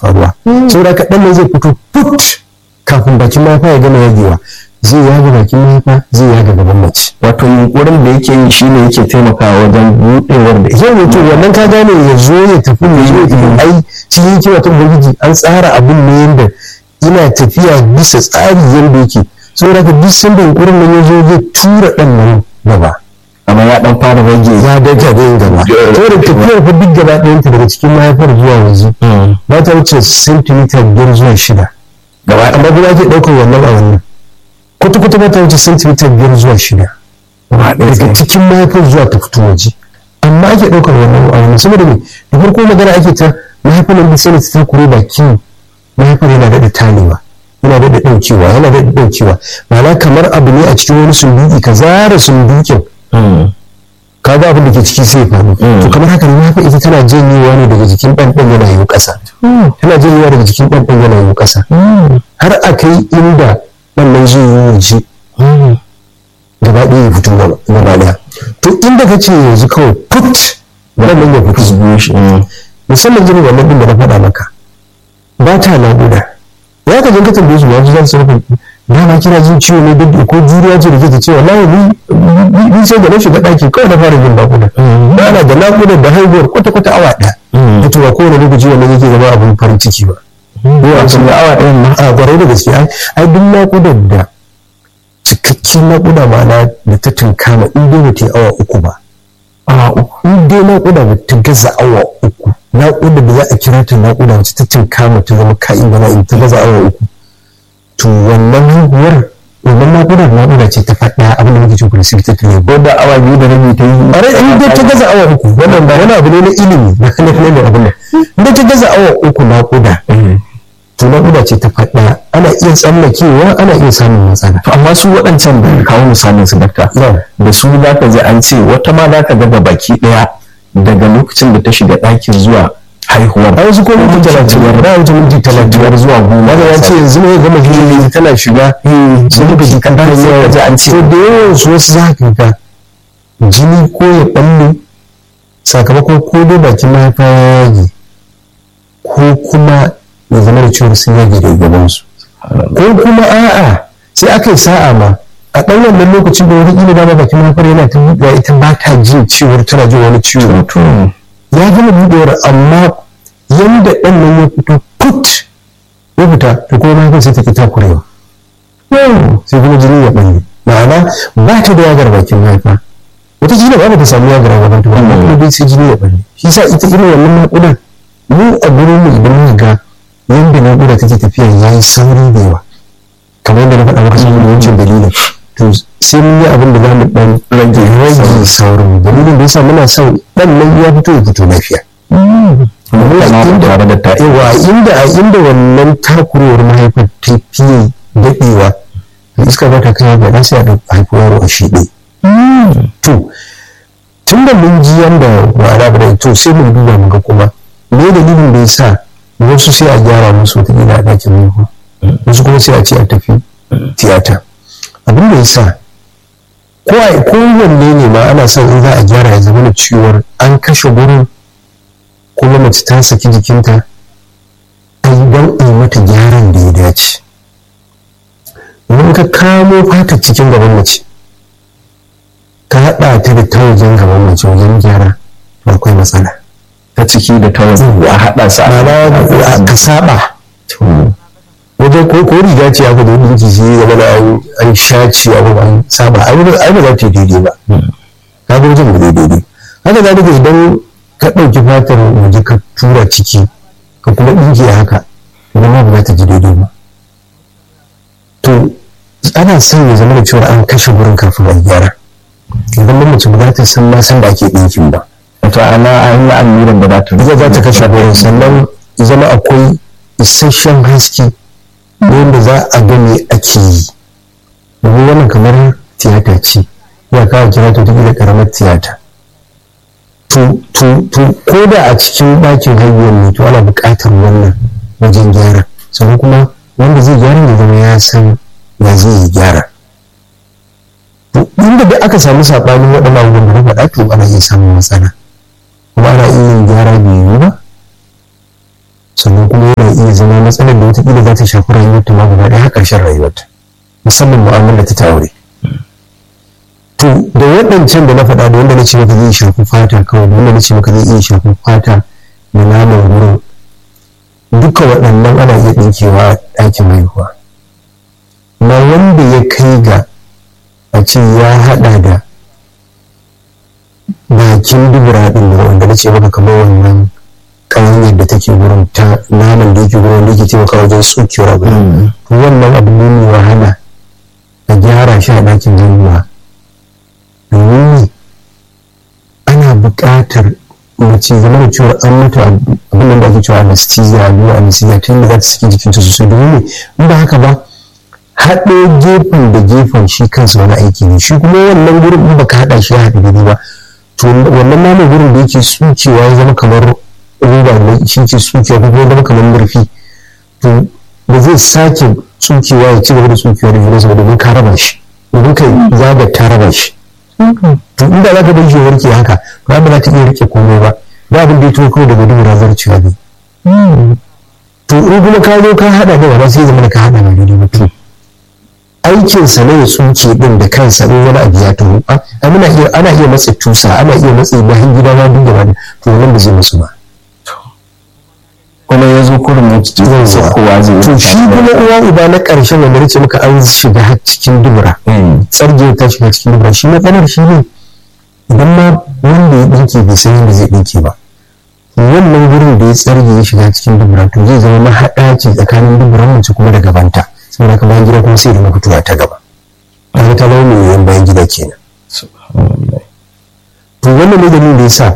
faruwa saboda ka ɗan zai fito put kafin bakin mahaifa ya gama yagewa zai yaga bakin mahaifa zai yaga gaban mace wato yunkurin da yake yi shine yake taimakawa wajen buɗewar da zai mutu wannan ka gane ya zo ya tafi ya zo ya tafi ai cikin hikima ta ubangiji an tsara abin ne yanda ina tafiya bisa tsari yanda yake saboda ka duk sanda yunkurin nan ya zo zai tura ɗan nan gaba amma ya dan fara rage ya daga da yin gaba saboda tafiyar fa duk gaba ɗayanta daga cikin mahaifar zuwa waje ba ta wuce sentimita biyar zuwa shida gaba amma kuma ake ɗaukar wannan a wannan kwata-kwata ba ta wuce sentimita biyar zuwa shida daga cikin mahaifar zuwa ta fito waje amma ake ɗaukar wannan a wannan saboda me da farko magana ake ta mahaifar nan sai ta takure bakin mahaifar yana daɗa talewa yana daɗa ɗaukewa yana daɗa ɗaukewa ma'ana kamar abu ne a cikin wani sunduki ka zara sundukin ka ga abin da ke ciki sai faru to kamar haka ne haka ita tana janyewa ne daga jikin ɗan ɗan yana yiwu ƙasa tana janyewa daga jikin ɗan ɗan yana yiwu ƙasa har a kai inda wannan zai yi waje gaba ɗaya ya fito gaba ɗaya to inda ka ce yanzu kawai put wannan ya fito musamman jini wannan ɗin da na faɗa maka ba ta naƙuda ya ka jin ka tambaye su ba su za su rufe na ma kira jin ciwo ne duk ko juriya ce da ke ce wallahi ni ni sai da na shiga daki kawai na fara jin nakuda ba ana da nakuda da haihuwar kwata kwata awa ɗaya wato ba kowane lokaci wannan yake zama abin farin ciki ba ko a cikin awa ɗayan ma a gwarai da gaske ai duk nakudar da cikakken nakuda ma'ana da ta tunkama in dai ba ta yi awa uku ba awa uku in dai nakuda ba ta gaza awa uku nakuda da za a kira ta nakuda wacce ta tunkama ta zama ka'in bana in ta gaza awa uku to wannan haihuwar wannan naƙuda naƙuda ce ta faɗa abin da muke cin precipitate ne ko da awa biyu da rabi ta yi bare in dai ta gaza awa uku wannan ba wani abu ne na ilimi na na da abin nan in dai ta gaza awa uku naƙuda to naƙuda ce ta faɗa ana iya tsallakewa ana iya samun matsala to amma su waɗancan da kawo misalin su dakta da su za ka ji an ce wata ma za ka ga baki ɗaya daga lokacin da ta shiga ɗakin zuwa haihuwar a wasu ko minti talatin ba wuce minti talatin zuwa goma wanda ya ce yanzu ne gama hili tana shiga sai muka ji kan tana yawa ji an ce to da yawan su wasu za ka ga jini ko ya balle sakamakon ko dai bakin mahaifa ya yage ko kuma ya zama da ciwon sun yage da gaban su ko kuma a'a sai aka yi sa'a ma a ɗan wannan lokacin da wani ina dama bakin mahaifar yana ta buɗewa ita ba ta jin ciwon tana jin wani ciwo ya gama buɗewar amma yanda ɗan nan ya fito put ya fita to kuma mahaifar sai ta ki takurewa sai kuma jini ya ɓalle ma'ana ba ta da yagar bakin mahaifa wata jini ba ta samu yagar gaban ta ba amma kuma dai sai jini ya ɓalle shi sa ita irin wannan naƙudan mu a gurin mu idan muka ga yanda naƙuda take tafiya ya yi sauri da yawa kamar yadda na faɗa maka saboda wancan dalilin to sai mun yi abin da za mu ɗan rage rage saurin dalilin da yasa muna son ɗan nan ya fito ya fito lafiya tare da ta yawa inda a inda wannan takurowar mahaifar ta fiye daɗewa to iska ba ta kai ba sai a ɗauka haifar yaro a shiɗe to tun da mun ji yanda wara ba to sai mun duba mu ga kuma me dalilin da yasa wasu sai a gyara musu wata gida a ɗakin haihuwa wasu kuma sai a ce a tafi tiyata abin da yasa ko a kowanne ne ma ana son in za a gyara ya zama da ciwon an kashe gurin kuma mace ta saki jikinta a yi don a yi mata gyaran da ya dace domin ka kamo fata cikin gaban mace ka haɗa ta da ta wajen gaban mace wajen gyara to akwai matsala ta ciki da ta wajen a haɗa su a ka saba wajen ko ko riga ce aka da dinki shi zama na an shaci abu an saba ai ba za ta yi daidai ba ka ga wajen ba daidai haka za ka idan ka ɗauki fatar waje ka tura ciki ka kuma ɗinke haka idan ma ba za ta ji daidai ba to ana son ya zama da cewa an kashe wurin kafin a gyara idan ba mace ba za ta san ma san da ake ɗinkin ba wato ana an yi alluran da za ta ita za ta kashe wurin sannan zama akwai isasshen haske wanda za a ga me ake yi domin wannan kamar tiyata ce ya kawo kira ta da karamar tiyata to ko da a cikin ɗakin haihuwar ne to ana buƙatar wannan wajen gyara sannan kuma wanda zai gyara ya zama ya san ya zai yi gyara inda da aka samu saɓanin waɗannan abubuwan da na faɗa to ana iya samun matsala kuma ana iya yin gyara bai yiwu ba sannan kuma yana iya zama matsalar da wataƙila za ta shafi rayuwarta ma gaba ɗaya ƙarshen rayuwarta musamman mu'amala ta aure to da waɗancan da na faɗa da wanda na ce maka zai shafi fata kawai da wanda na ce maka zai iya shafi fata da naman wurin duka waɗannan ana iya ɗinkewa a ɗakin haihuwa na wanda ya kai ga a ce ya haɗa da bakin dubura ɗin da wanda na ce maka kamar wannan ƙanyar da take wurin ta naman da yake wurin da yake taimaka wajen tsukewar abu to wannan abu ne mai wahala a gyara shi a ɗakin haihuwa domin ana buƙatar mace zama da cewa an mata abin da ake cewa anesthesia allurar anesthesia ta yadda za ta saki jikinta sosai domin in ba haka ba haɗe gefen da gefen shi kansa wani aiki ne shi kuma wannan gurin in baka haɗa shi ya haɗu daidai ba to wannan naman gurin da yake tsukewa ya zama kamar roba ne shi ke tsukewa ko kuma zama kamar murfi to ba zai sake tsukewa ya ci gaba da tsukewa da junansa ba domin ka raba shi domin kai zaga ta raba shi to inda za ka bar shi warke haka ba ba za ta iya rike komai ba ba abin da ya tuwo kawai daga dubura zarcewa ne to in kuma ka zo ka haɗa da wani sai zama da ka haɗa ba daidai ba to aikinsa ne ya tsuke din da kansa in wani abu ya taho ana iya ana iya matsa tusa ana iya matsa bayan gida ma duk gaba to wannan ba zai musu ba kuma ya zo kurin mutu kowa zai to shi kuma uwa uba na ƙarshen wanda nace maka an shiga har cikin dubura tsarge ta shiga cikin dubura shi matsalar shi ne idan ma wanda ya ɗinke bai san yadda zai ɗinke ba wannan wurin da ya tsarge ya shiga cikin dubura to zai zama mahaɗa ce tsakanin duburan mace kuma da gabanta saboda ka bayan gida kuma sai da fitowa ta gaba kaga ta zama mai yawan bayan gida kenan to wannan ne dalilin da yasa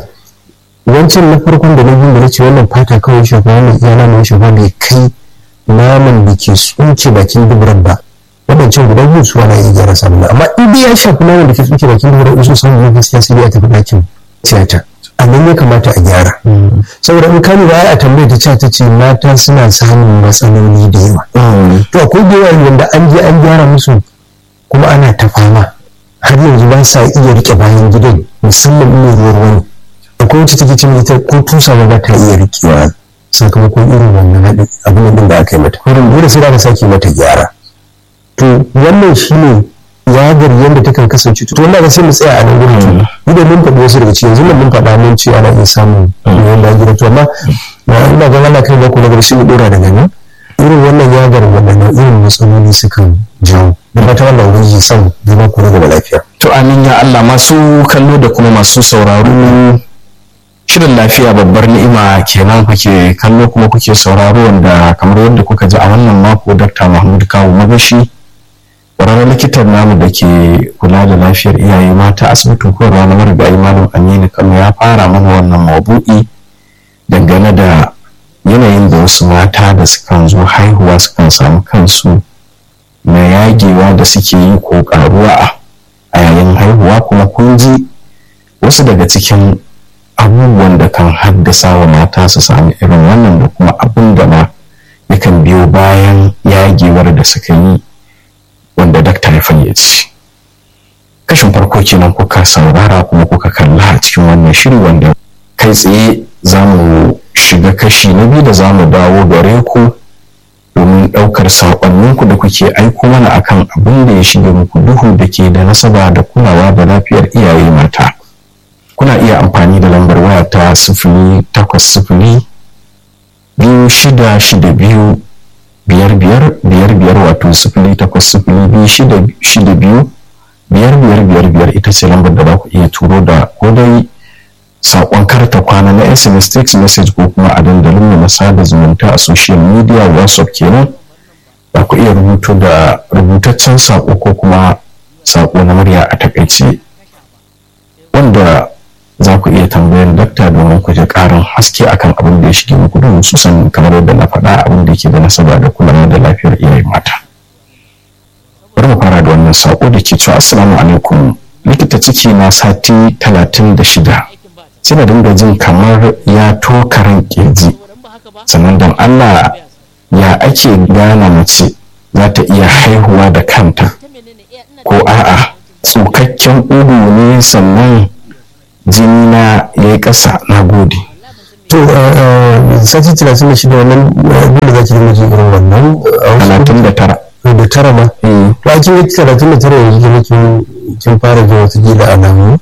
wancan na farkon da na biyu da na ce wannan fata kawai shafa wannan iya naman shafa bai kai naman da ke tsuke bakin duburan ba wadancan guda biyu su wani iya gyara samun amma in dai ya shafi naman da ke tsuke bakin duburan in so samu ne gaskiya sai ya tafi ɗakin tiyata a nan ya kamata a gyara saboda in kani ba a tambayar ta ta ce mata suna samun matsaloli da yawa to akwai da yawa wanda an je an gyara musu kuma ana ta fama har yanzu ba sa iya rike bayan gidan musamman in ruwa ruwa ne akwai wacce take cin ita ko tusa ba ba ta iya rikewa sakamakon irin wannan haɗin abin da aka yi mata wurin dole sai da sake mata gyara to wannan shine yagar yadda ta kan kasance to wannan ga sai mu tsaya a nan gurin ni da mun faɗi wasu daga cikin yanzu mun faɗa mun ce ana iya samun yawan da gida to amma ba ina ga Allah kai ba ku daga shi mu dora daga nan irin wannan yagar wannan irin matsaloli sukan jawo da fata wannan wuri son zama ku daga lafiya to amin ya Allah masu kallo da kuma masu sauraro shirin lafiya babbar ni'ima kenan kuke kallo kuma kuke sauraro wanda kamar yadda kuka ji a wannan mako Dr. Mahmud Kawu Magashi ƙwararren likitan namu da ke kula da lafiyar iyaye mata asibitin koyarwa na marigayi malam aminu kano ya fara mana wannan mabu'i dangane da yanayin da wasu mata da sukan zo haihuwa sukan samu kansu na yagewa da suke yi ko karuwa a yayin haihuwa kuma kun ji wasu daga cikin abubuwan da kan haddasa wa mata su sami irin wannan da kuma abin da ma yakan biyo bayan yagewar da suka yi wanda dakta ya fayyace kashin farko kenan kuka saurara kuma kuka kalla a cikin wannan shiri wanda kai tsaye za mu shiga kashi na biyu da za mu dawo gare ku domin ɗaukar saƙonninku da kuke aiko mana akan abin da ya shige muku duhu da ke da nasaba da kulawa da lafiyar iyaye mata kuna iya amfani da lambar waya ta sifili takwas sifili biyu shida shida biyu biyar biyar biyar biyar wato sifili takwas sifili biyu shida shida biyu biyar biyar biyar biyar ita ce lambar da za ku iya turo da ko dai saƙon karta kwana na sms text message ko kuma a dandalin na sada zumunta a social media whatsapp kenan za ku iya rubuto da rubutaccen saƙo ko kuma saƙo na murya a takaice wanda za ku iya tambayar dakta domin ku ji ƙarin haske akan abin da ya shige muku don hususan kamar yadda na faɗa abin da ke da nasaba da kulawa da lafiyar iyaye mata bari mu fara da wannan saƙo da ke cewa assalamu alaikum likita ciki na sati talatin da shida sai na dinga jin kamar ya tokaran kirji sannan don allah ya ake gane mace za ta iya haihuwa da kanta ko a'a tsukakken ugu ne sannan jini na ya yi ƙasa na gode to sati talatin da shida wannan dole za ki dinga jin irin wannan talatin da tara da tara ma to a kin talatin da tara yanzu kin kin fara jin wata gida alamu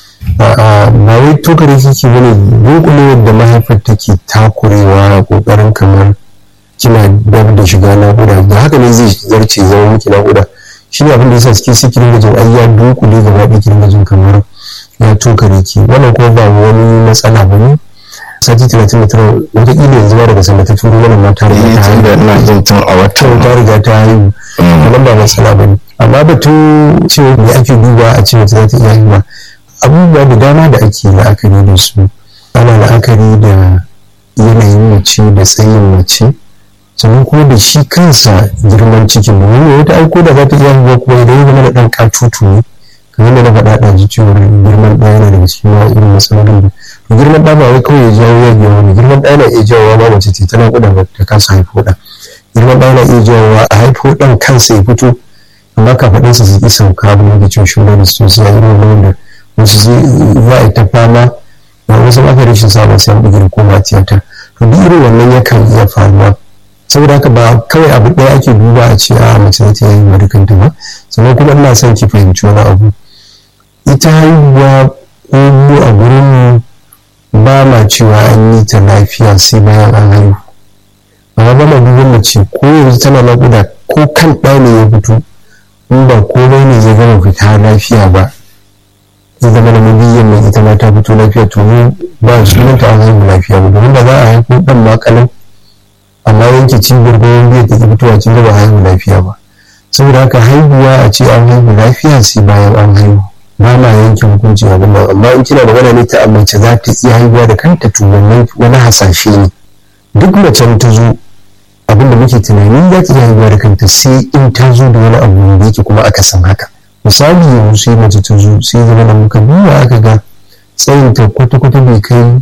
ba wai tokare kike bane dunkulewar da mahaifar take takurewa kokarin kamar kina dab da shiga naƙuda da haka ne zai zarce zama miki naƙuda shi ne abin da yasa suke sai kirin gajin ai ya dunkule gaba ɗaya kirin gajin kamar ya tokare ki wannan kuma ba wani matsala ba ne sati talatin da tara wataƙila yanzu ba daga sanda ta turo wannan mata riga ta haihu da ina jin tun a wata ta riga ta haihu wannan ba matsala ba ne amma batun cewa me ake duba a ce mace za ta iya haihuwa abubuwa da dama da ake la'akari da su ana la'akari da yanayin mace da tsayin mace sannan kuma da shi kansa girman cikin da wani wata aiko da za ta iya haihuwa kuma idan ya zama da ɗan katutu ne kamar da na faɗa ɗaji cewa girman ɗaya yana daga cikin irin matsalolin da to girman ɗa ba wai kawai ya jawo ya biya wani girman ɗaya na iya jawowa ma mace ce tana kuɗa ba ta kasa haifo ɗa girman ɗaya na iya jawowa a haifo ɗan kansa ya fito amma kafaɗinsa su ƙi sauka ba da cewa shi da su sai a irin wanda wasu za a yi ta fama da wasu aka rashin samun sai an bugi ko tiyata to duk irin wannan yakan iya faruwa saboda haka ba kawai abu ɗaya ake duba a ce a mace za ta yi haihuwa da kanta ba sannan kuma ina son ki fahimci wani abu ita haihuwa ko mu a gurin ba ma cewa an yi ta lafiya sai bayan an haihu amma ba ma duban mace ko yanzu tana naƙuda ko kan ɗa ne ya fito in ba komai ne zai gama fita lafiya ba ya zama da mabiyan mai ita ma ta fito lafiya to mu ba sunanta an haihu lafiya ba domin da za a haihu ɗan ma kalan amma yanke cibiyar goyon biyar da ke fitowa kin ga ba haihu lafiya ba saboda haka haihuwa a ce an haihu lafiya sai bayan an haihu ba ma yanke hukunci a nan amma in kina magana ne ta mace za ta iya haihuwa da kanta to wannan wani hasashe ne duk macen ta zo abin da muke tunani za ta iya haihuwa da kanta sai in ta zo da wani abu da yake kuma aka san haka misali yanzu sai mace ta zo sai zama da muka duba aka ga tsayin ta kwata-kwata bai kai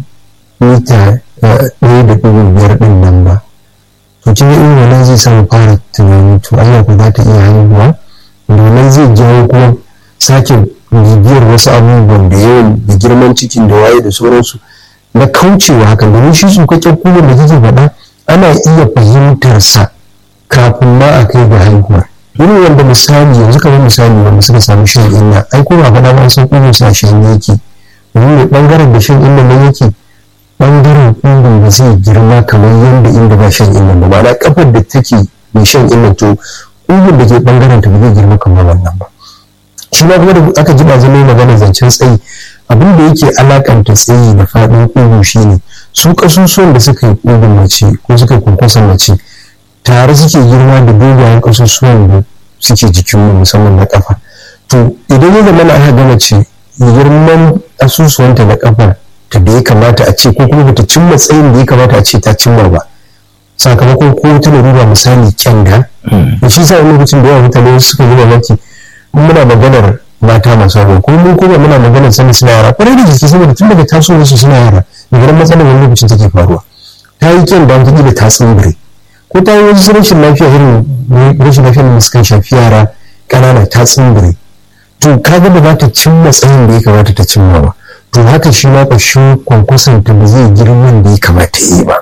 mita ɗaya da ɗigo biyar ɗin nan ba to kin irin wannan zai samu fara tunani to Allah ko za ta iya haihuwa domin zai jawo kuma sake bibiyar wasu abubuwan da yawan da girman cikin da waye da sauransu na kaucewa hakan domin shi tsukakken kuma da kike faɗa ana iya fahimtar sa kafin ma a kai ga haihuwar irin wanda misali yanzu kamar misali wanda suka samu shan inna ai ko ba faɗa ba san kuma sa shan yake domin mai ɓangaren da shan inna nan yake ɓangaren ƙungun ba zai girma kamar yadda inda ba shan inna ba ma'ana kafar da take mai shan inna to ƙungun da ke ɓangaren ta ba zai girma kamar wannan ba shi ma kuma da aka ji ba zama magana zancen tsayi abin da yake alakanta tsayi da faɗin ƙugu shine su ƙasusuwan da suka yi ƙugun mace ko suka yi kwankwason mace tare suke girma da dogayen ƙasusuwan da suke jikin musamman na ƙafa to idan ya zama aka ga mace girman ƙasusuwanta na ƙafa ta da ya kamata a ce ko kuma bata cimma tsayin da ya kamata a ce ta cimma ba sakamakon ko ta larura misali kyanda da shi sa wani lokacin da yawa mutane suka yi mamaki muna maganar mata masu aure ko mun kuma muna maganar sani suna yara kwarai da jiki saboda tun daga tasowar su suna yara daga nan matsalar wani lokacin take faruwa ta yi kyan da wata da ta tsimbire ko ta yi wasu rashin lafiya irin rashin lafiya da suka shafi yara ƙanana ta tsimbire to ka ga ba za ta cimma tsayin da ya kamata ta cimma ba to haka shi ma ƙashin kwankwason ta ba zai girman da ya kamata ya yi ba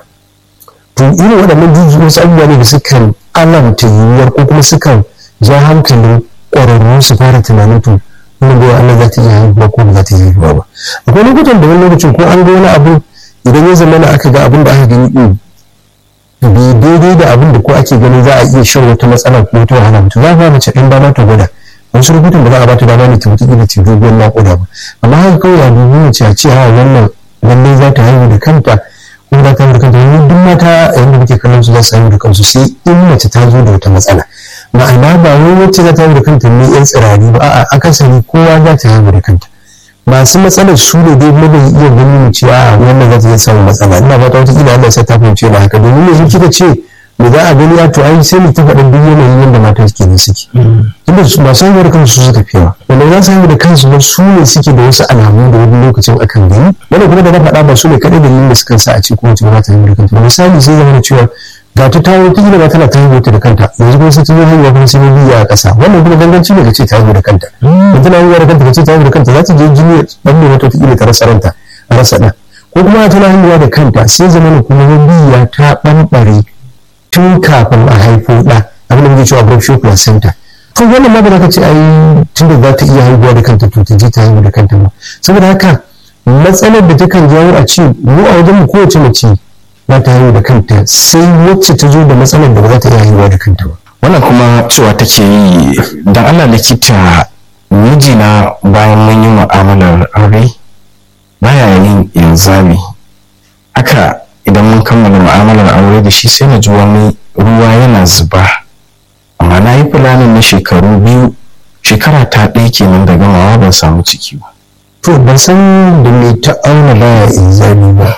to irin waɗannan juju wasu abubuwa ne da sukan alamta yiwuwar ko kuma sukan ja hankalin ƙwararru su fara tunanin to wannan bai Allah za ta iya haihuwa ko ba za ta iya haihuwa ba akwai lokutan da wani lokacin ko an ga wani abu idan ya zama na aka ga abin da aka gani din bai daidai da abin da ko ake ganin za a iya shan wata matsala ko wata wahala mutum za a ba mace ɗan dama ta gwada wasu lokutan da za a ba ta dama ne ta mutu da ta doguwar naƙuda ba amma haka kawai a dubi mace a ce a wannan lallai za ta haihu da kanta ko za ta haihu da kanta wani duk mata yayin da muke kallon su za su haihu da kansu sai in mace ta zo da wata matsala ma'ana ba wai wacce za ta haihu da kanta ne yan tsirari ba a'a akasari kowa za ta haihu da kanta masu matsalar su ne dai mu bai iya gani mu ce a wannan za ta iya samun matsala ina fata wata kila Allah sai ta fahimce da haka domin yanzu kika ce mu za a gani a to ai sai mu ta faɗa duk yanayin yadda mata suke ne suke inda masu haihuwa da kansu suka fi yawa wanda za su haihu da kansu ba su ne suke da wasu alamu da wani lokacin akan gani wanda kuma da na faɗa ba su ne kaɗai dalilin da suka sa a ce kowace ba ta haihu da kanta misali sai zama da cewa ga ta tawo ta gina ba tana ta haihuwa da kanta yanzu kuma sai ta zo haihuwa kuma sai biya a ƙasa wannan kuma ganganci ne ka ce ta haihu da kanta in tana haihuwa da kanta ka ce ta haihu da kanta za ta je jini ya ɓalle wata ta ta rasa ranta a rasa ɗan ko kuma tana haihuwa da kanta sai zama kuma mabiya ta ɓanɓare tun kafin a haifo ɗa abin da muke cewa abruption placenta to wannan ma ba za ka ce ai tunda za ta iya haihuwa da kanta to ta je ta haihu da kanta ba saboda haka matsalar da takan jawo a ce mu a wajen mu kowace mace za ta haihu da kanta sai wacce ta zo da matsalar da ba za ta iya haihuwa da kanta ba wannan kuma cewa take yi dan Allah likita mijina bayan mun yi mu'amalar aure baya yin inzami haka idan mun kammala mu'amalar aure da shi sai na ji wani ruwa yana zuba amma na yi fulanin na shekaru biyu shekara ta ɗaya kenan da gamawa ban samu ciki ba to ban san da me ta auna baya inzami ba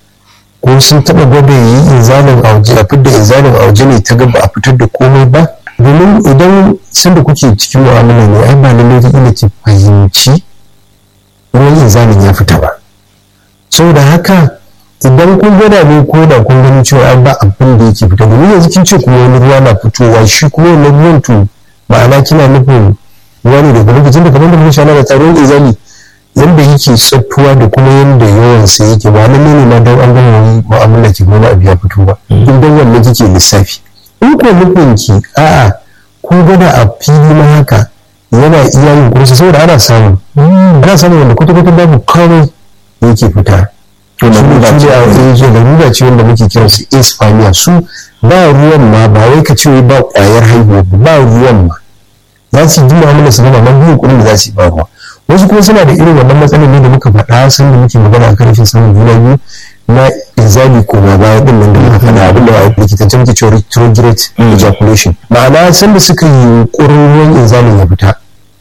ko sun taɓa gwada yi inzalin auje a fitar da inzalin auje ne ta gaba a fitar da komai ba domin idan sanda kuke cikin mu'amala ne ai ba lallai ta ila ki fahimci ruwan inzalin ya fita ba saboda haka idan kun gwada ne ko da kun gani cewa an ba abin da yake fita domin yanzu kin ce kuma wani ruwa na fitowa shi kuma wani ruwan to ma'ana kina nufin ruwa ne daga lokacin da kamar da mun shana da taron izali yanda yake tsattuwa da kuma yanda yawan sa yake ba lalle ne ma don an gama wani mu'amala ki wani abu ya fito ba in dan wannan kike lissafi in ko nufin ki a'a kun gwada a fili ma haka yana iya yin kursa saboda ana samu ana samu wanda kwata-kwata babu kawai yake fita to da ruba ce a yanzu da ruba ce wanda muke kiran su espanya su ba ruwan ma ba wai ka ce ba kwayar haihuwa ba ruwan ma za su yi mu'amala su gama man biyu kuɗin da za su yi ba ruwa wasu kuma suna da irin wannan matsalar ne da muka faɗa sun da muke magana a kan rashin samun juna biyu na inzali ko ma baya din nan da muka faɗa abin da a likitance muke cewa retrograde ejaculation ma'ana sanda suka yi ƙurin ruwan inzalin ya fita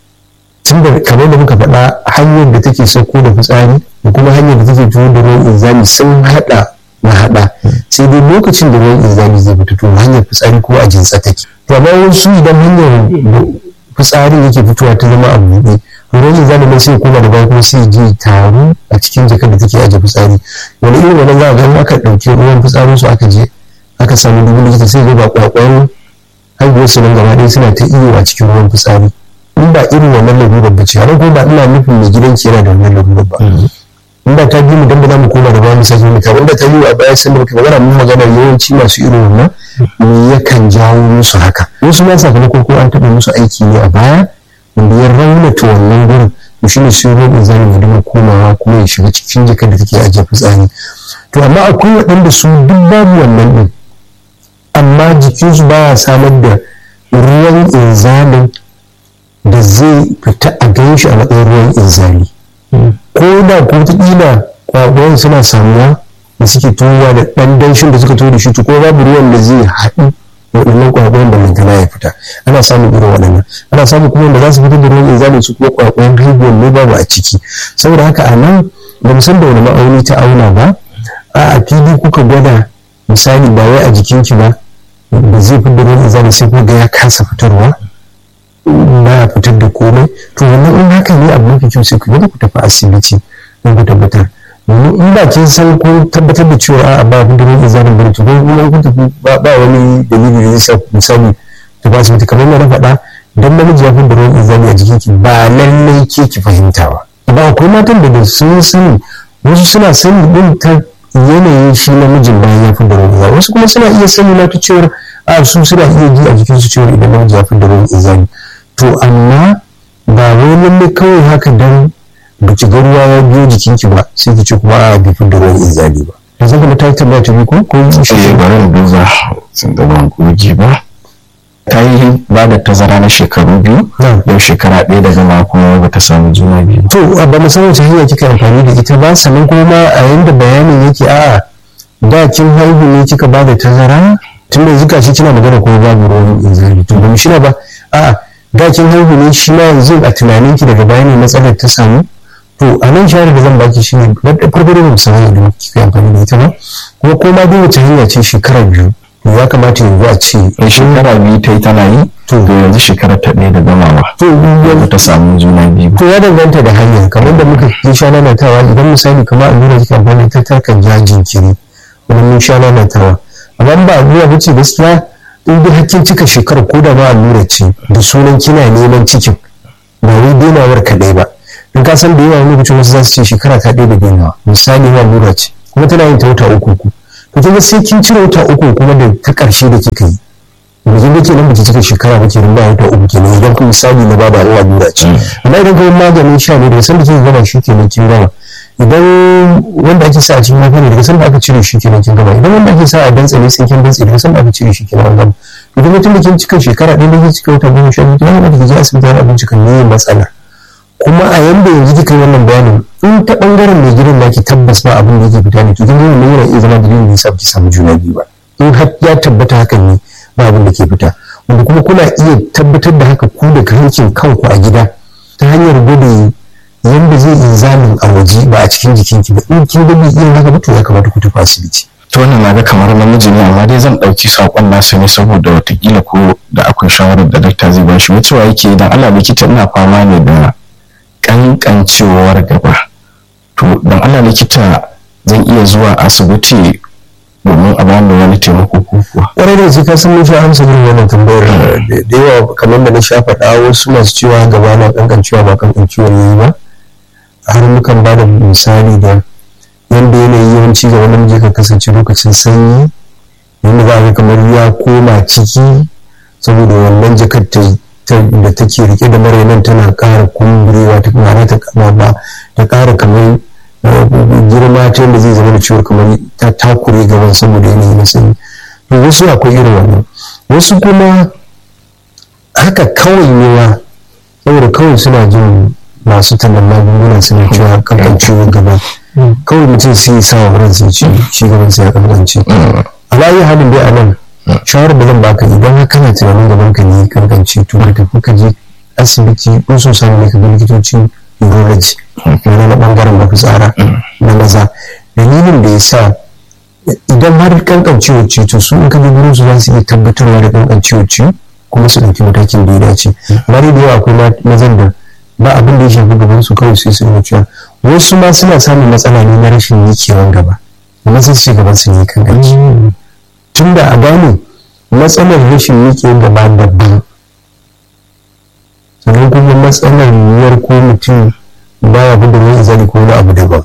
tun da kamar da muka faɗa hanyar da take sauko da fitsari da kuma hanyar da take tuwo da ruwan inzali sun haɗa na haɗa sai dai lokacin da ruwan inzali zai fito to hanyar fitsari ko a jinsa take to amma wasu idan hanyar fitsarin yake fitowa ta zama a buɗe ruwan inzali nan sai koma da baya kuma sai je taru a cikin jakar da take aje fitsari wani irin wannan za a ga aka ɗauki ruwan fitsarin su aka je aka samu dubu likita sai ga ba kwakwan haihuwar su nan gaba ɗaya suna ta iyo a cikin ruwan fitsari in ba irin wannan lalurar ba ce har ko ba ina nufin mai gidan ki yana da wannan lalurar ba in ba ta bi mu dan ba za mu koma da ba mu sake mu wanda ta yi a baya sun da muke magana mun magana yawanci masu irin wannan me yakan jawo musu haka wasu ma sakamakon ko an taɓa musu aiki ne a baya wanda ya raunata wannan gurin to shine sai ruwan inzalin ya dinga komawa kuma ya shiga cikin jakar da take ajiye fitsari to amma akwai waɗanda su duk babu wannan din amma jikinsu baya samar da ruwan inzalin da zai fita a gan shi a matsayin ruwan inzali ko da ko wataƙila kwakwai suna samuwa da suke tuwa da ɗan danshin da suka tuwo da shi to ko babu ruwan da zai haɗu waɗannan kwakwayen da lantana ya fita ana samun irin waɗannan ana samun kuma wanda za su fitar da ruwan inzalin su kuma kwakwayen haihuwar ne babu a ciki saboda haka a nan ba mu san da wani ma'auni ta auna ba a a fili kuka gwada misali ba wai a jikinki ba da zai fitar da ruwan inzalin sai kuma ga ya kasa fitarwa ba fitar da komai to wannan in haka ne abu mafi kyau sai ku ku tafi asibiti don ku tabbatar domin in ba kin san ko tabbatar da cewa a ba da ruwan izalin bane to kuma kun tafi ba wani dalili da zai sa misali ta ba asibiti kamar na faɗa dan namiji ya da ruwan izali a jikin ki ba lallai ke ki fahimta ba ba akwai matan da sun sani wasu suna sani din ta yanayin shi namijin bayan ya da ruwan izali wasu kuma suna iya sani na ta cewar a su suna iya ji a jikinsu cewar idan namiji ya da ruwan izali to amma ba wai lalle kawai haka dan ba ki ga ruwa ya biyo jikinki ba sai ki ce kuma a bi da ruwan inzali ba da zan kuma ta tambaya ta ko ko yi shi ne bari mu duba sun da ban goji ba ta yi ba da tazara na shekaru biyu yau shekara ɗaya daga ma kuma ba ta samu juna biyu to ba mu san wace hanya kika amfani da ita ba sannan kuma a yanda bayanin yake a da kin haihu ne kika ba da tazara tun da zuka shi kina magana kuma babu ruwan inzali to ba mu shirya ba a'a da kin haihu ne shi ma yanzu a tunanin ki daga baya ne matsalar ta samu to a nan shawarar da zan baki shi ne farko da mu san da kika amfani da ita ba kuma ko ma duk wace hanya ce shekara biyu to ya kamata yanzu a ce in shekara biyu ta yi tana yi to yanzu shekara ta ɗaya da gamawa to yanzu ta samu juna biyu to ya danganta da hanyar kamar da muka yi sha nanatawa idan misali kamar allura kika amfani ta takan ja jinkiri wani mun sha nanatawa amma ba allura ba ce gaskiya in dai hakkin cika shekarar ko da ba allura ce da sunan kina neman cikin ba wai denawar kaɗai ba in ka san da yawa lokacin wasu za su ce shekara ta ɗaya da dainawa misali ma lura ce kuma tana yin ta wata uku uku to kin ga sai kin cire wata uku kuma da ta ƙarshe da kika yi da kin ga kenan baki cika shekara ba kenan ba wata uku kenan idan kuma misali na bada Allah lura ce amma idan kuma maganin sha ne daga sanda kika gama shi kenan kin gama idan wanda ake sa a cikin mafi ne daga sanda aka cire shi kenan kin gama idan wanda ake sa a dantse ne sai kin dantse daga sanda aka cire shi kenan an gama idan mutum da kin cika shekara ɗaya da kin cika wata goma sha biyu kenan da je asibiti wani abinci kan yi matsala kuma a yanda yanzu kika yi wannan bayanin in ta bangaren mai gidan naki tabbas ba abin da yake fita ne to kin gani ne yana iya zama dalilin da yasa ki samu juna biyu ba in har ya tabbata hakan ne ba abin da ke fita wanda kuma kuna iya tabbatar da haka ku da kankin kanku a gida ta hanyar gwada yanda zai inzamin a waje ba a cikin jikinki ba in kin ga bai iya haka ba to ya kamata ku tafi asibiti to wannan na ga kamar namiji ne amma dai zan ɗauki saƙon nasa ne saboda watakila ko da akwai shawarar da dakta zai bashi wucewa yake idan Allah likita ina fama ne da kankancewar gaba to dan Allah likita zan iya zuwa asibiti domin a bani wani taimako ko kuwa kwarai da gaske ka san mun sha amsa irin wannan tambayar da yawa kamar da na sha faɗa wasu masu cewa gaba na kankancewa ba kankancewar yayi ba har mukan ba da misali da yadda yanayi yawanci ga wani namiji kan kasance lokacin sanyi yadda za a ga kamar ya koma ciki saboda wannan jakar da take rike da marainan tana ƙara kumburewa ta kuma ta kama ba ta ƙara kamar girma ta yadda zai zama da ciwon kamar ta takure gaban saboda yanayi na sanyi to wasu akwai irin wannan wasu kuma haka kawai ne saboda kawai suna jin masu tallan magunguna suna cewa kankan ciwon gaba kawai mutum sai ya sa wa ransa ci shi gaban sa ya kankance alayi halin dai a nan shawarar da zan baka idan har kana tunanin gaban ka ne kankance to ka tafi ka je asibiti in so samu ne ka ga likitocin urology na na bangaren mafitsara na maza dalilin da ya sa idan har kankancewa ce to su in ka je gurin su za su iya tabbatarwa da kankancewa ce kuma su ɗauki matakin da ya dace amma da yawa akwai mazan da ba abin da ya shafi gaban su kawai sai su yi cewa wasu ma suna samun matsala ne na rashin yikewan gaba amma sai su ce gaban su ne kan gaji tun da a gane matsalar rashin yikewan gaba daban sannan kuma matsalar yiwuwar ko mutum baya fi da wani izali ko wani abu daban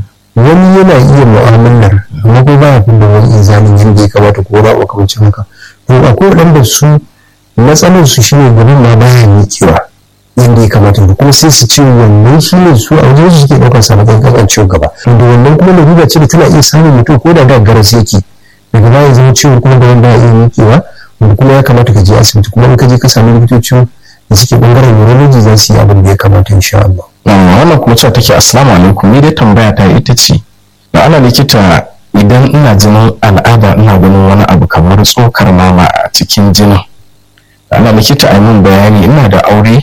wani yana iya mu'amalar amma ko baya fi da wani izalin yadda ya kamata ko wani abu kamar haka to akwai waɗanda su matsalar su shine gaban ma baya mikewa yadda ya kamata da kuma sai su ce wannan shi ne su a wajen su suke ɗaukar sa matsayin kasancewa gaba da wannan kuma larura ce da tana iya samun mutum ko da da garas yake daga baya zama ciwon kuma gaban baya iya miƙewa wanda kuma ya kamata ka je asibiti kuma in ka je ka sami likitocin da suke bangaren urology za su yi abin da ya kamata insha Allah. wannan kuma cewa take assalamu alaikum ni dai tambaya ta ita ce da ana likita idan ina jinin al'ada ina ganin wani abu kamar tsokar mama a cikin jinin ana likita a min bayani ina da aure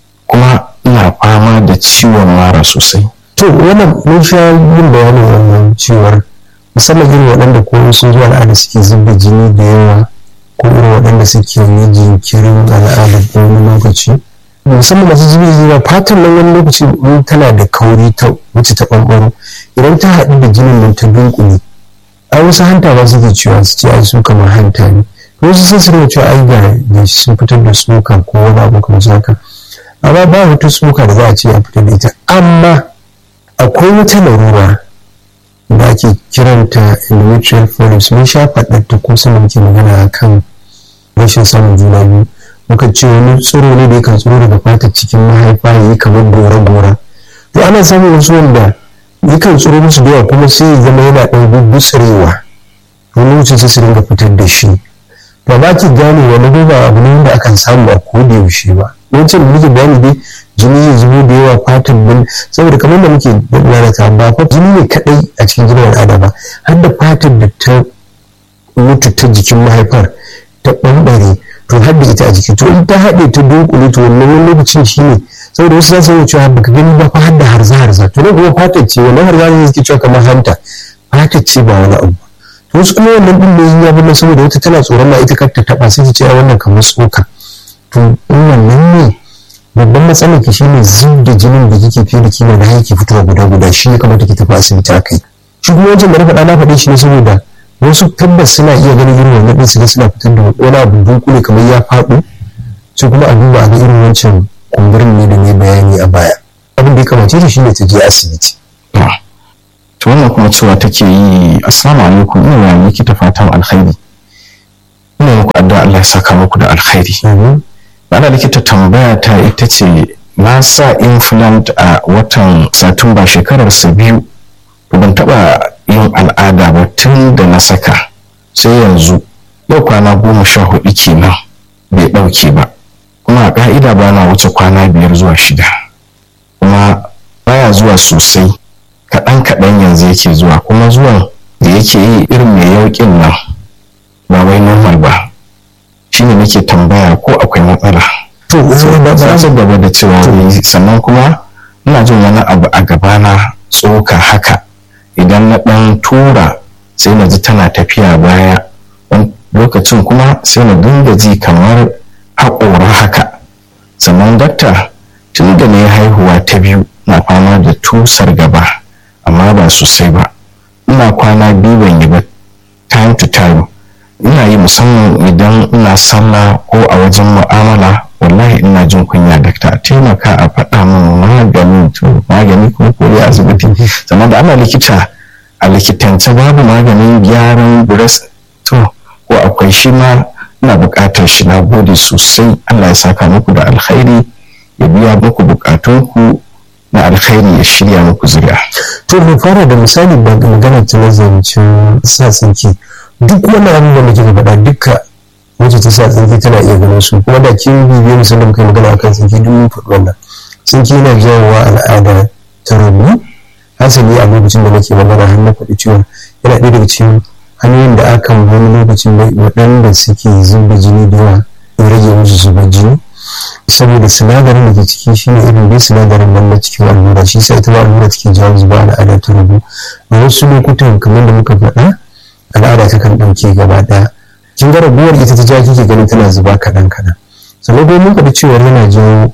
kuma ina fama da ciwon mara sosai to wannan mun sha yin bayanin wannan ciwar musamman irin waɗanda ko sun zuwa al'ada suke zuba jini da yawa ko irin waɗanda suke yi jinkirin al'ada ko wani lokaci musamman masu zubi zuwa fatan nan wani lokaci in tana da kauri ta wuce ta ɓanɓaro idan ta haɗu da jinin nan ta dunkule ai wasu hanta ba suke cewa su ce ai su kamar hanta ne wasu sai su cewa ai ga sun fitar da suka ko wani abu kamar haka amma ba wata tsoka da za a ce a fitar da ita amma akwai wata larura da ake kiranta endometrial polyps mun sha faɗar ta ko sanin muke magana kan rashin samun juna biyu muka ce wani tsiro ne da yakan tsiro daga fatar cikin mahaifa ya yi kamar gora-gora to ana samun wasu wanda yakan tsiro musu da yawa kuma sai ya zama yana ɗan gutsurewa wani lokacin sai su dinga fitar da shi to ba ki gane wani ba abu ne wanda akan samu a koda yaushe ba wancan da muke bayani dai jini ya zubo da yawa fatan bin saboda kamar da muke lalata ba fa jini ne kadai a cikin jinin al'ada ba har da fatan da ta mutu ta jikin mahaifar ta bambare to har da ita a jiki to in ta haɗe ta dunkule to wannan wani lokacin shi ne saboda wasu za su yi cewa baka gani ba fa har da harza harza to nan kuma fatar ce wannan harza ne suke cewa kamar hanta fatar ce ba wani abu to wasu kuma wannan din ne ya bin saboda wata tana tsoron ma ita kar ta taba sai ta ce wannan kamar tsoka to in wannan ne babban matsalar ki shine zub da jinin da kike fiye da kima da yake fitowa guda guda shi ya kamata ki tafi asibiti a kai shi kuma wancan da na faɗa na faɗe shi ne saboda wasu tabbas suna iya ganin irin wannan ɗin su ga suna fitar da wani abu dunkule kamar ya faɗo sai kuma a duba a ga irin wancan kumburin ne da ne bayani a baya abin da ya kamace ta shine ta je asibiti to wannan kuma cewa take yi assalamu alaikum ina wa miki ta fatan alkhairi ina muku addu'a Allah ya saka muku da alkhairi bana likita tambaya ta ita ce na sa implant a watan satumba shekarar sa biyu ban taba yin al'ada ba tun da na saka sai yanzu yau kwana goma sha hudu kenan bai dauke ba kuma a ka'ida ba na wuce kwana biyar zuwa shida kuma baya zuwa sosai kaɗan kaɗan yanzu yake zuwa kuma zuwan da yake yi irin mai yauƙin nan ba wai normal ba shine nake tambaya ko akwai matsala to za su gaba da cewa sannan kuma ina jin wani abu a gabana tsoka haka idan na ɗan tura sai na ji tana tafiya baya lokacin kuma sai na dinga ji kamar haƙora haka sannan dakta tun da na haihuwa ta biyu na fama da tusar gaba amma ba sosai ba ina kwana biyu ban yi ba time to time ina yi musamman idan ina sallah ko a wajen mu'amala wallahi ina jin kunya dakta a taimaka a faɗa min magani to magani ko kore asibiti sannan da ana likita a likitance babu maganin gyaran breast to ko akwai shi ma ina buƙatar shi na gode sosai Allah ya saka muku da alkhairi ya biya muku buƙatunku na alkhairi ya shirya muku zuriya. to mu fara da misali maganar ta na zancen sa tsinki duk wani abin da muke faɗa duka wacce ta sa tsinki tana iya ganin su kuma da kin bibiye misali muka yi magana akan tsinki duk mun faɗi wannan tsinki yana jawowa al'ada ta rabu hasali a lokacin da nake magana har na faɗi cewa yana ɗaya daga cikin hanyoyin da akan wani lokacin da waɗanda suke zuba jini da yawa ya rage musu zuba jini saboda sinadarin da ke ciki shi ne irin dai sinadarin nan na cikin allura shi sai ita ma allura take jawo zuba al'ada ta rabu a wasu lokutan kamar da muka faɗa al'ada ta kan ɗauke gaba ɗaya kin ga rabuwar ita ta ja kike ganin tana zuba kaɗan kaɗan sannan dai mun faɗi cewa yana jawo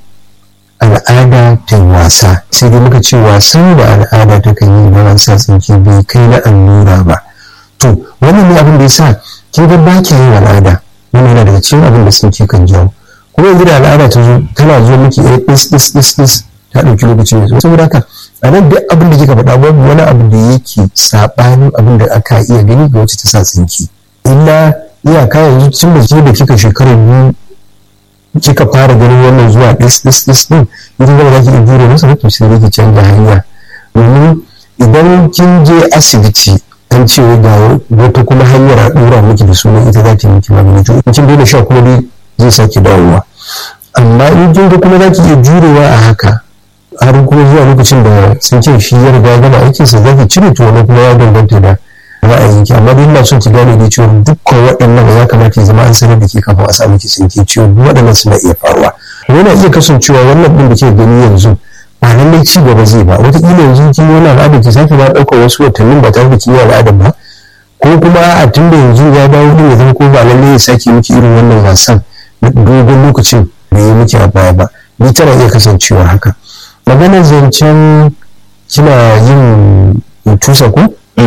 al'ada ta yi wasa sai dai muka ce wasan da al'ada ta kan yi idan an sa tsinke bai kai na allura ba to wannan ne abin da ya sa kin ga ba yin al'ada wannan yana daga cikin abin da tsinke kan jawo kuma yanzu da al'ada ta zo tana zo miki ɗaya ɗis ɗis ɗis ɗis ta ɗauki lokaci mai saboda haka a nan duk abin da kika faɗa babu wani abu da yake saɓanin abin da aka iya gani ga wacce ta sa tsinki illa iyaka yanzu tun da ke da kika shekarar biyu kika fara ganin wannan zuwa ɗis ɗis ɗis ɗin idan gaba za ki iya jure masa mutum sai ki canza hanya domin idan kin je asibiti an ce ga wata kuma hanyar a ɗora miki da sunan ita za ta yi miki magani to in kin daina sha kuma dai zai sake dawowa amma in kin ga kuma za ki iya jurewa a haka har kuma zuwa lokacin da sun ce shi ya riga gama aikinsa za ki cire to wani kuma ya danganta da ra'ayinki amma dai ina son ki gane da cewa dukkan waɗannan ya kamata ya zama an sanar da ke kafin a samu ki tsinke cewa duk waɗannan suna iya faruwa yana iya kasancewa wannan ɗin da ke gani yanzu ba lallai ci gaba zai ba wataƙila yanzu kin yi wani al'ada ki sake ba ɗaukar wasu watannin ba tare da kin yi al'adar ba ko kuma a tun da yanzu ya dawo ɗin ya zama ko ba lallai ya sake miki irin wannan wasan na dogon lokacin da ya miki a baya ba ni tana iya kasancewa haka maganar zancen kina yin tusa ko?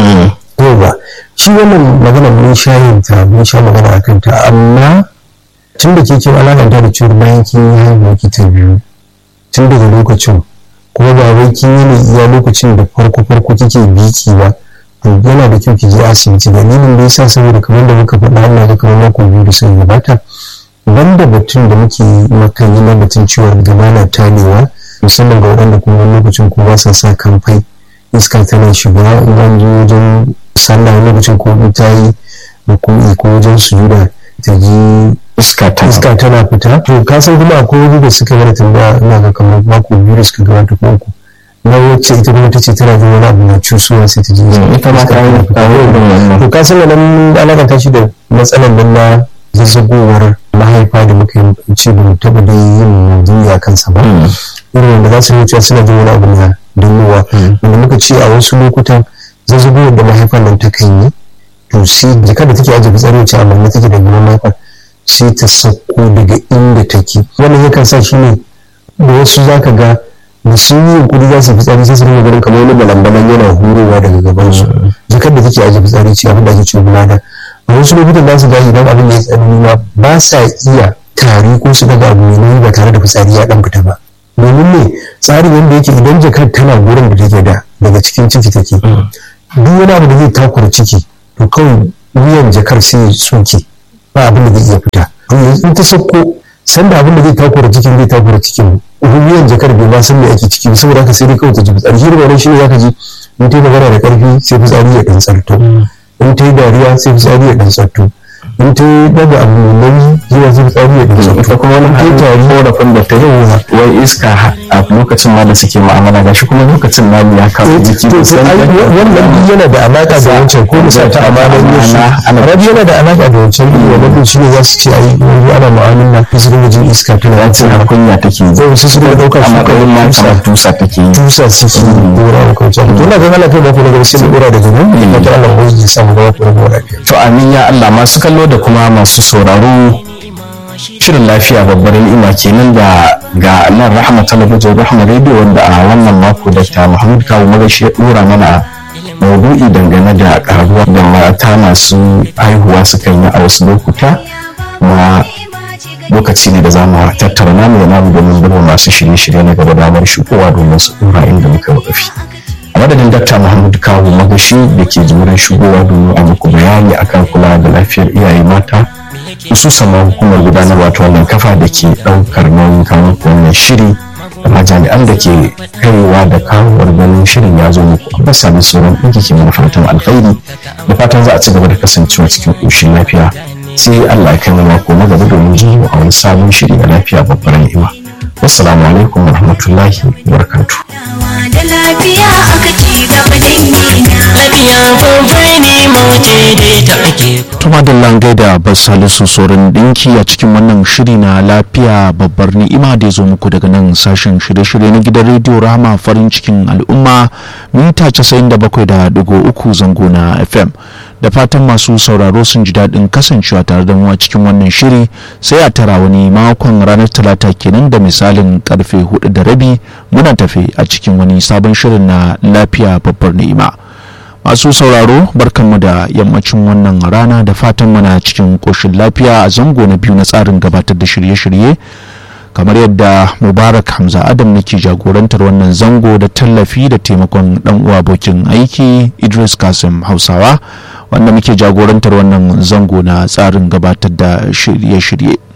ba shi wannan magana mun sha yin ta mun sha magana a kanta amma tun da ke kin alakanta da cewa bayan kin yi haihuwa ki ta biyu tun daga lokacin kuma ba wai kin yi ne iya lokacin da farko farko kike biki ba to yana da kyau ki je asibiti dalilin da yasa saboda kamar da muka faɗa Allah da kamar mako biyu da sun gabata banda batun da muke makan yi na batun ciwon gaba na tanewa musamman ga waɗanda kuma lokacin ko ba sa sa kamfai iska tana shiga in an je wajen sallah lokacin ko ta yi rukuni ko wajen sujuda ta ji iska tana iska tana fita to ka san kuma akwai wani da suka mana tambaya ina ga kamar mako biyu da suka gabata ko uku na wacce ita kuma ta ce tana jin wani abu na cusuwa sai ta ji ita ma ta yi to ka san nan alakanta shi da matsalar nan na zazzagowar mahaifa da muka yi ce ba mu taɓa da yin duniya kansa ba irin wanda za su wuce suna jin wani abu na dannowa wanda muka ce a wasu lokutan zazzabowar da mahaifar nan ta kan yi to sai jika da take ajiye fitsari wacce amma na take da gaban mahaifar sai ta sauko daga inda take wannan yakan sa shi ne da wasu za ka ga da sun yi yunkuri za su fitsari sai su rinka ganin kamar wani balambalan yana hurowa daga gaban su jikar da take ajiye fitsari ce abin da ake cewa bulada a wasu lokutan za su ga idan abin da ya tsanani ma ba sa iya tari ko su daga abu mai nauyi ba tare da fitsari ya dan fita ba domin ne tsarin wanda yake idan jakar tana gurin da take da daga cikin ciki take duk wani abu da zai takura ciki to kawai wuyan jakar sai ya tsoke ba abin da zai iya fita to in ta sauko sanda abin da zai takura cikin zai takura cikin wuyan jakar bai ma san me ake ciki saboda haka sai dai kawai ta ji fitsari shi ne shi ne zaka ji in ta yi magana da karfi sai fitsari ya dan tsarto in ta yi dariya sai fitsari ya dan tsarto in ta yi daga abu mai nauyi zuwa sai fitsari ya dan tsarto ita kuma wani hannun korafin da ta yi wai iska a lokacin ma da suke ma'amala gashi kuma lokacin namu ya kawo jiki da wannan duk yana da alaka da wancan ko musa ta amalan yasu rabi yana da alaka da wancan duk wannan shi ne za su ce ai yanzu ana mu'amala ta su dinga jin iska tana ya ce har kunya take yi zai su suka dauka a matsayin ma kamar tusa take yi tusa suke dora wa kwanci to ina ga halaka da kuma sai da dora da jini da ta Allah wani ya samu gaba ta rabuwa lafiya to amin ya Allah masu kallo da kuma masu sauraro shirin lafiya babbar ni'ima kenan da ga nan rahama talabijin rahama radio wanda a wannan mako da ta muhammad kawo magashi ya dora mana maudu'i dangane da karuwa da mata masu haihuwa sukan yi a wasu lokuta na lokaci ne da za mu tattara namu da namu domin duba masu shirye-shirye na gaba damar shigowa domin su dora inda muka wakafi a madadin dakta muhammad kawo magashi da ke jimurin shigowa domin a muku bayani akan kula da lafiyar iyaye mata hususan ma hukumar gudanarwa ta wannan kafa da ke ɗaukar nauyin kawo wannan shiri da jami'an da ke kaiwa da kawowar ganin shirin ya zo muku a sami sauran ɗinki ke mana fatan alkhairi da fatan za a ci gaba da kasancewa cikin ƙoshin lafiya sai Allah ya kai mu mako na gaba domin jin a wani sabon shiri na lafiya babbar ni'ima wassalamu alaikum wa rahmatullahi wa barakatuh da lafiya aka ci gaba dangina lafiya babbar ne mace dai ta ake tuma da langai da basalisu sauran dinki a cikin wannan shiri na lafiya babbar ni'ima da ya zo muku daga nan sashen shirye-shirye na gidan rediyo rama farin cikin al'umma mita 97.3 zango na fm da fatan masu sauraro sun ji daɗin kasancewa tare da mu a cikin wannan shiri sai a tara wani makon ranar talata kenan da misalin karfe hudu da rabi muna tafe a cikin wani sabon shirin na lafiya babbar ni'ima masu sauraro barkanmu da yammacin wannan rana da fatan muna cikin ƙoshin lafiya a zango na biyu na tsarin gabatar da shirye-shirye kamar yadda mubarak hamza adam nake jagorantar wannan zango da tallafi da taimakon dan uwa abokin aiki idris kasim hausawa wanda muke jagorantar wannan zango na tsarin gabatar da shirye-shirye